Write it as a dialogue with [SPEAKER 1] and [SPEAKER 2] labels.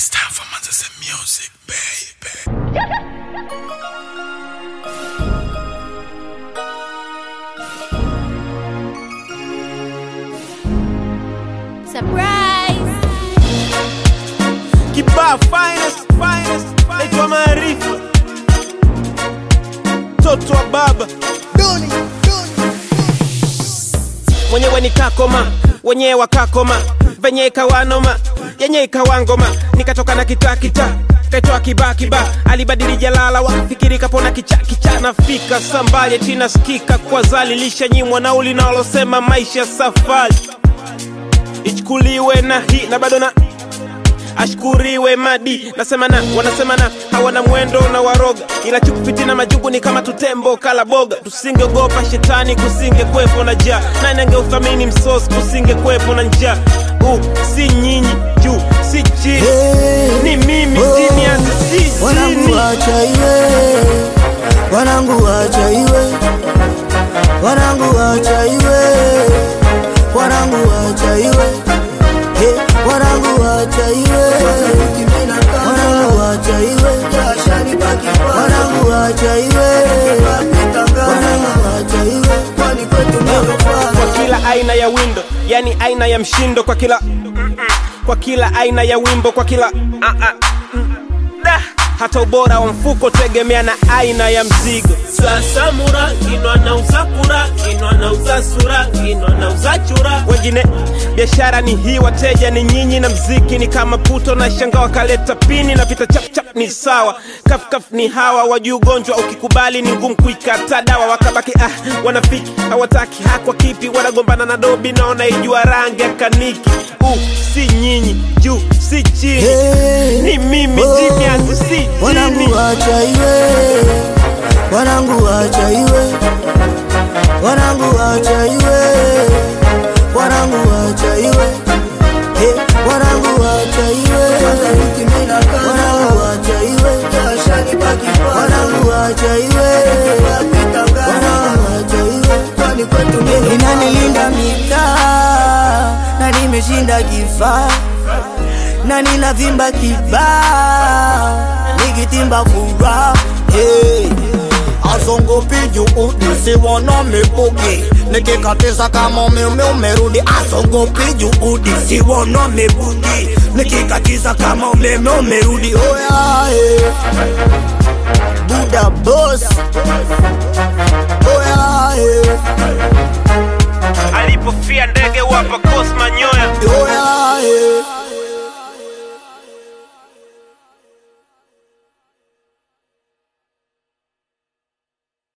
[SPEAKER 1] It's time for Manchester music, baby.
[SPEAKER 2] Surprise!
[SPEAKER 3] Kibaa finest, finest, naitwa Maarifa, mtoto wa baba mwenyewe ni kakoma, wenyewe wakakoma, venye ikawanoma, yenye ikawangoma, nikatoka na kita kita kaitwa kiba kiba, alibadili jalala, wakafikiri kapona kicha kicha, nafika sambaye china skika kwa zali, lishanyimwa nauli nalosema maisha safari ichukuliwe na hii na bado na ashkuriwe madi nasema na wanasema na hawana mwendo na waroga ila chukupiti na majugu ni kama tutembo kala boga tusingeogopa shetani kusinge kwepo na jaa nani angeuthamini msosi kusinge kwepo na njaa uh, si nyinyi juu si chini
[SPEAKER 4] Hey,
[SPEAKER 3] ni mimi
[SPEAKER 4] oh,
[SPEAKER 3] chini ya si
[SPEAKER 4] wanangu
[SPEAKER 3] chini
[SPEAKER 4] wacha iwe, wanangu wacha iwe, wanangu wacha iwe, wanangu wacha iwe, hey, wanangu wacha iwe, wanangu wacha iwe, wanangu wacha iwe, wanangu wacha iwe, kwani kwetu ndio
[SPEAKER 3] kwa kila aina ya windo yani aina ya mshindo kwa kila kwa kila aina ya wimbo kwa kila ah, ah, mm, da. hata ubora wa mfuko tegemea na aina ya mzigo sasa mura kinwa nauza kura kinwa nauza sura kinwa nauza chura wengine biashara ni hii wateja ni nyinyi na mziki ni kama puto na shanga wakaleta pini na pita chapchap ni sawa kafkaf ni hawa wajuu ugonjwa ukikubali ni ngumu kuikata dawa wakabaki ah wanafiki hawataki hakwa kipi wanagombana na dobi na wanaijua rangi ya kaniki uh, si nyinyi juu si chini
[SPEAKER 4] Hey,
[SPEAKER 3] ni mimi
[SPEAKER 4] oh,
[SPEAKER 3] chini yangu si chini
[SPEAKER 4] wanangu wacha iwe, wanangu wacha iwe, wanangu wacha iwe, wanangu wacha iwe, hey, wanangu wacha iwe, wanangu wacha iwe, wanangu wacha iwe, wanangu wacha iwe, inanilinda mitaa na nimeshinda kifaa na ninavimba kibaa nikitimba furaha hey.
[SPEAKER 5] azongopi juu nisiwona mibugi nikikatiza kama umeme umerudi azongopi juudi siwona mibugi nikikatiza kama umeme umerudi oya eh.
[SPEAKER 4] buda boss
[SPEAKER 5] oya eh.
[SPEAKER 3] alipofia ndege wapa kosma nyoya
[SPEAKER 5] oya eh.